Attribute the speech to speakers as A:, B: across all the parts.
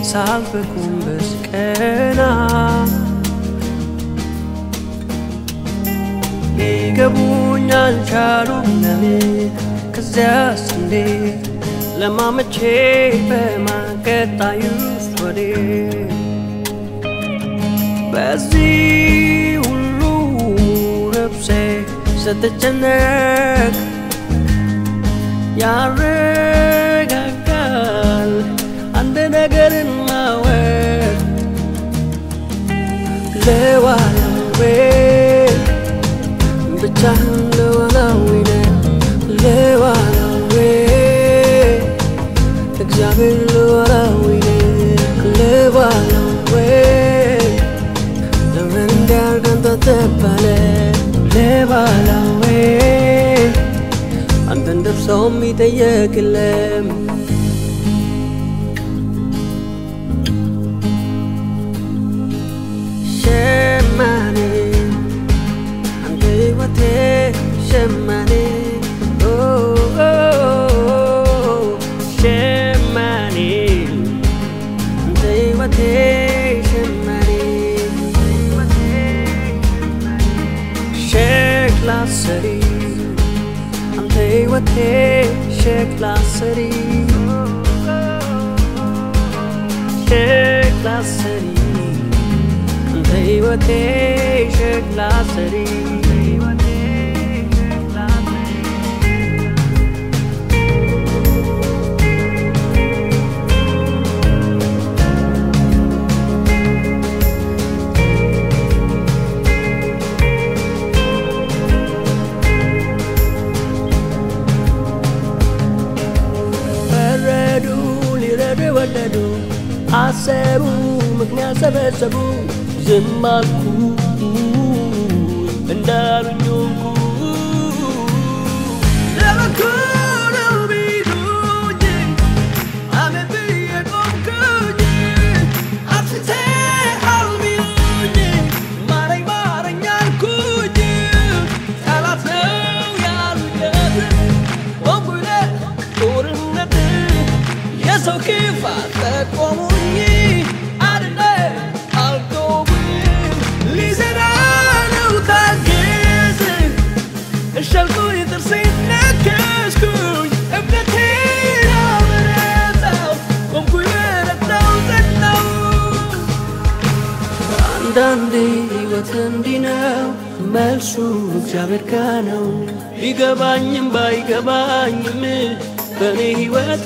A: ሳልፍ ጎንበስ ቀና ሊገቡኝ አልቻሉም ለምን ከዚያስ እንዴት ለማመቼ በማቀጣዩስ ወዴት በዚህ ሁሉ ነፍሴ ስትጨነቅ ያረጋጋል አንድ ነገርን ማወቅ ለዋላዌ ብቻህን ለዋላዊ ነህ ለዋላዌ እግዚአብሔር ለዋላዊ ነህ ለዋላዌ ለምን እንዲያርገን ተተባለ ለባላዌ አንተን ደርሰው የሚጠየቅ የለም ሸማኔ አንተ ሕይወቴ ሸማኔ ኦ፣ ኦ፣ ኦ፣ ሸማኔ አንተ ሕይወቴ ሸማኔ ሸክላ ሰሪ አንተ ሕይወቴ ሸክላ ሰሪ ሸክላ ሰሪ አንተ ሕይወቴ ሸክላ ሰሪ ፈረዱ ሊረዱ የወደዱ አሰቡ ምክንያት ሰበሰቡ ዝም አልኩ እንዳሉኝ ሆንኩ ለበጎ ነው ቢሉኝ አሜን ብዬ ቆምኩኝ አትተሃል ቢሉኝ ማረኝ ማረኝ አልኩኝ ጠላት ነው ያሉኝ ወንጉለ ጦርነት የሰው ክፋት ጠቆሙኝ አድነ አልቆሙም ሊዘራ ነው ታገዝ እሸልኩኝ ጥርሴን ነከስኩኝ እምነቴን አበረታው ቆምኩኝ በረታው ጸናው አንዳንዴ ሕይወት እንዲህ ነው መልሱ እግዚአብሔር ጋ ነው ቢገባኝም ባይገባኝም በእኔ ሕይወት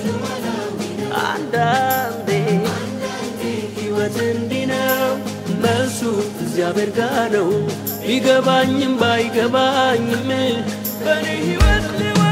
A: አንዳንዴ ሕይወት እንዲህ ነው መልሱ እግዚአብሔር ጋ ነው ቢገባኝም ባይገባኝም በእኔ ሕይወት ልወ